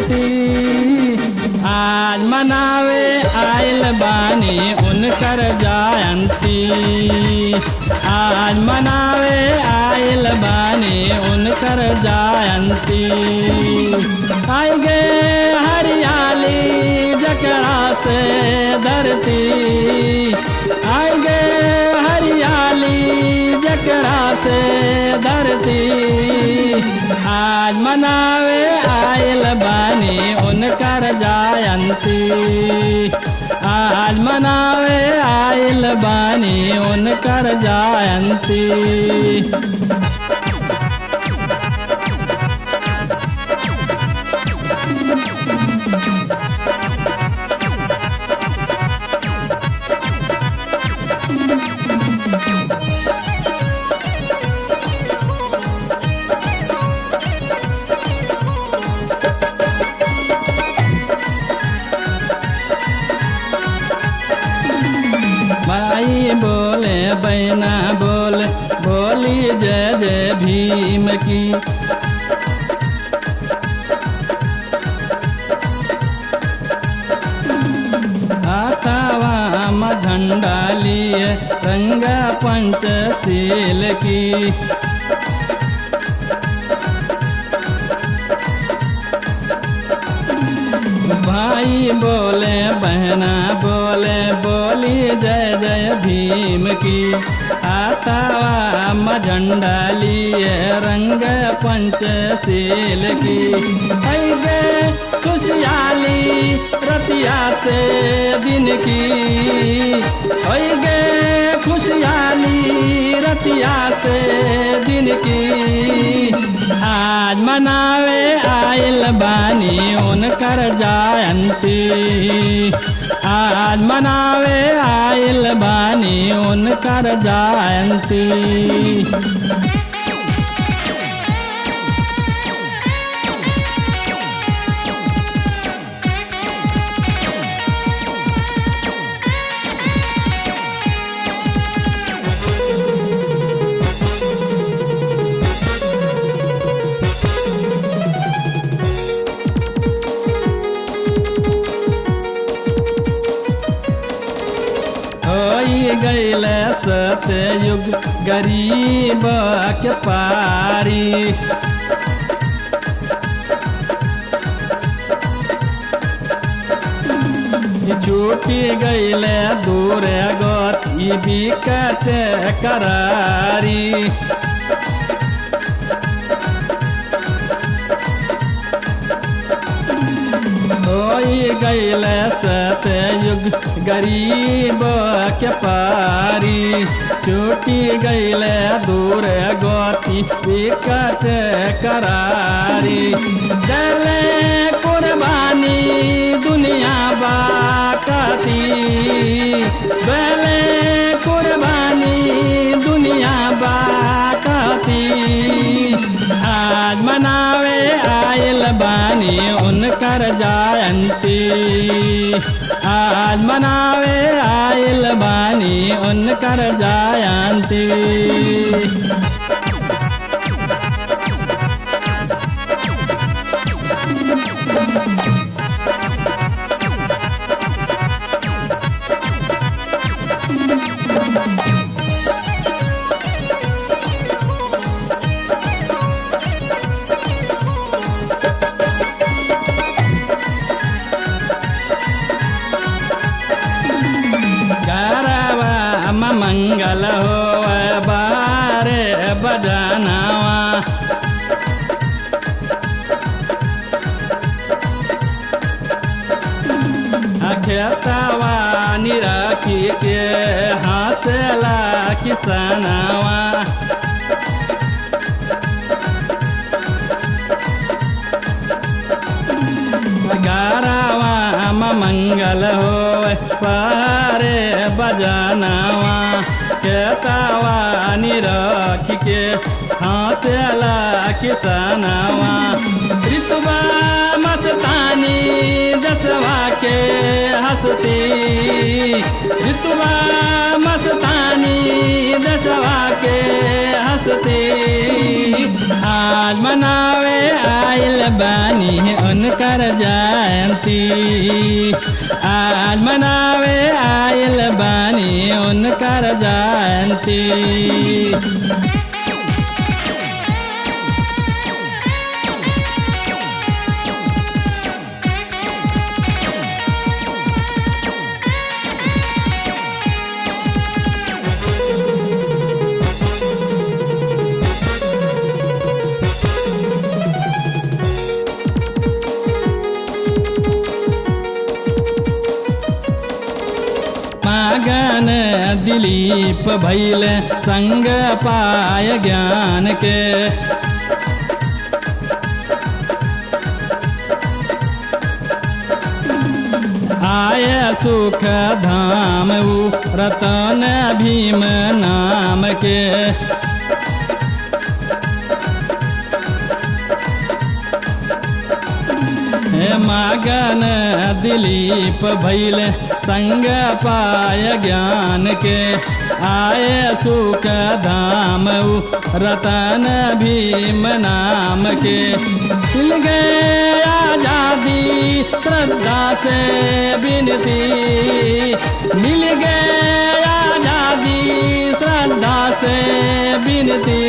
जयंती आज मनावे आयल बानी उनकर जयंती आज मनावे आयल बानी उनकर जयंती आएगे हरियाली जकरा से धरती आएगे हरियाली जकरा से धरती आज मनावे आयल बानी उनकर जयंती आज मनावे आयल बानी उनकर जयंती माई बोले बैना बोले बोली जय जय भीम की आतावा म झंडा लिए रंगा पंचशील की भाई बोले बहना बोले बोली जय जय भीम की आतावा म झंडा लिए रंग पंचशील की ऐगे खुशहाली रतिया से दिन की ऐगे खुशहाली रतिया से दिन की आज मनावे आयल बानी उनकर जयंती आज मनावे आयल बानी उनकर जयंती होई गईल सतयुग गरीब के पारी छूटी गईल दूर गति बिकट करारी होई गईल सतयुग गरीब के पारी छूटी गईल दूर गति विकट करारी दले कुर्बानी दुनिया बाकती दले कुर्बानी दुनिया बाकती आज मनावे आयल बानी उनकर जयंती आज मनावे आयल बानी उनकर जयंती गरबा म मंगल हो बारे बजानावा खेतवा निराखी के हाथला किसनावा गारावा म मंगल हो पारे बजानावा केतावा निरख के हाथला किसनावा ऋतुबा मस्तानी जसवा के हंसती ऋतुबा मस्तानी दशवा के हंसती आज मनावे आयल बानी उनकर जयंती आज मनावे आयल बानी उनकर जयंती मगन दिलीप भैल संग पाय ज्ञान के आय सुख धाम उ रतन भीम नाम के हे मगन दिलीप भैल संग पाय ज्ञान के आय सुख धाम उ रतन भीम नाम के मिल गए आजादी श्रद्धा से विनती मिल गए आजादी श्रद्धा से विनती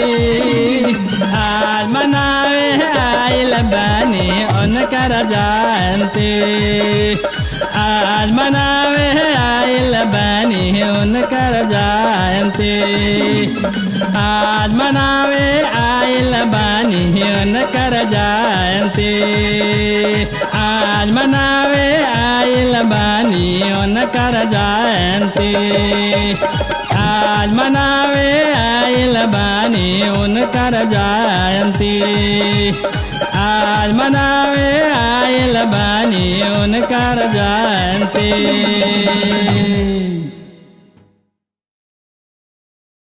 आज मनावे आइल बनी उनकर जयंती आज मनावे आइल बनी उनकर जयंती आज मनावे आइल बनी उनकर जयंती आज मनावे आइल बनी उनकर जयंती आज मनावे आइल बानी उनकर जयंती आज मनावे आइल बानी उनकर जयंती